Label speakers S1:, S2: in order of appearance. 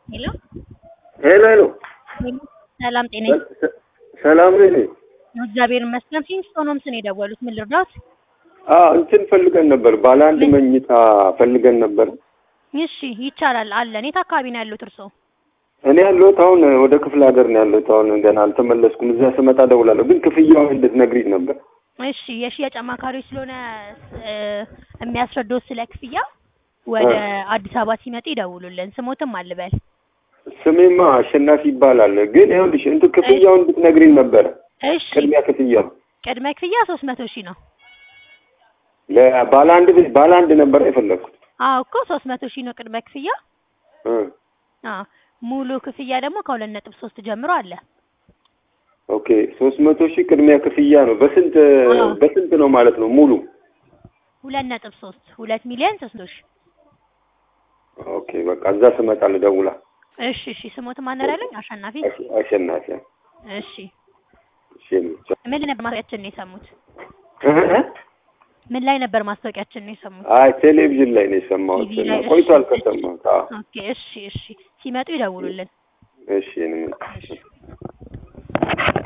S1: ሄሎ
S2: ሄሎ ሄሎ፣
S1: ሰላም ጤና
S2: ሰ- ሰላም ነኝ።
S1: እግዚአብሔር ይመስገን። ኪንግስቶን ሆምስ ነው የደወሉት። ምን ልርዳዎት?
S2: አዎ እንትን ፈልገን ነበር፣ ባለ አንድ መኝታ ፈልገን ነበር።
S1: እሺ ይቻላል አለን። የት አካባቢ ነው ያሉት እርስዎ?
S2: እኔ ያለሁት አሁን ወደ ክፍለ ሀገር ነው ያለሁት። አሁን ገና አልተመለስኩም። እዛ ስመጣ እደውላለሁ። ግን ክፍያውን እንድትነግሪኝ ነበር።
S1: እሺ የሽያጭ አማካሪዎች ስለሆነ እ፣ የሚያስረዱት ስለ ክፍያ ወደ አዲስ አበባ ሲመጡ ይደውሉልን። ስሞትም አልበል።
S2: ስሜማ አሸናፊ ይባላል። ግን ይኸውልሽ እንትን ክፍያውን እንድትነግሪኝ ነበረ።
S1: እሺ
S2: ቅድሚያ ክፍያው
S1: ቅድመ ክፍያ ሶስት መቶ ሺህ ነው።
S2: ለባለ አንድ ቤት ባለ አንድ ነበር የፈለግኩት።
S1: አዎ እኮ ሶስት መቶ ሺህ ነው ቅድመ ክፍያ።
S2: እ
S1: አዎ ሙሉ ክፍያ ደግሞ ከሁለት ነጥብ ሶስት ጀምሮ አለ።
S2: ኦኬ ሶስት መቶ ሺህ ቅድሚያ ክፍያ ነው። በስንት
S1: አዎ።
S2: በስንት ነው ማለት ነው ሙሉ?
S1: ሁለት ነጥብ ሶስት ሁለት ሚሊዮን ሶስት መቶ ሺህ
S2: ኦኬ በቃ እዛ ስመጣ ልደውላ።
S1: እሺ እሺ ስሞትም አነራለኝ አሸናፊ
S2: አሸ- አሸናፊ
S1: እሺ
S2: እሺ
S1: ምን ላይ ነበር ማስታወቂያችን ነው የሰሙት?
S2: እ እ
S1: ምን ላይ ነበር ማስታወቂያችን ነው የሰሙት?
S2: አይ ቴሌቪዥን ላይ ነው የሰማሁት።
S1: ቲቪ ላይ፣ እሺ፣
S2: ቆይቷል
S1: እሺ።
S2: ከሰማሁት። አዎ
S1: ኦኬ እሺ እሺ ሲመጡ ይደውሉልን።
S2: እሺ እኔ ምን-
S1: እሺ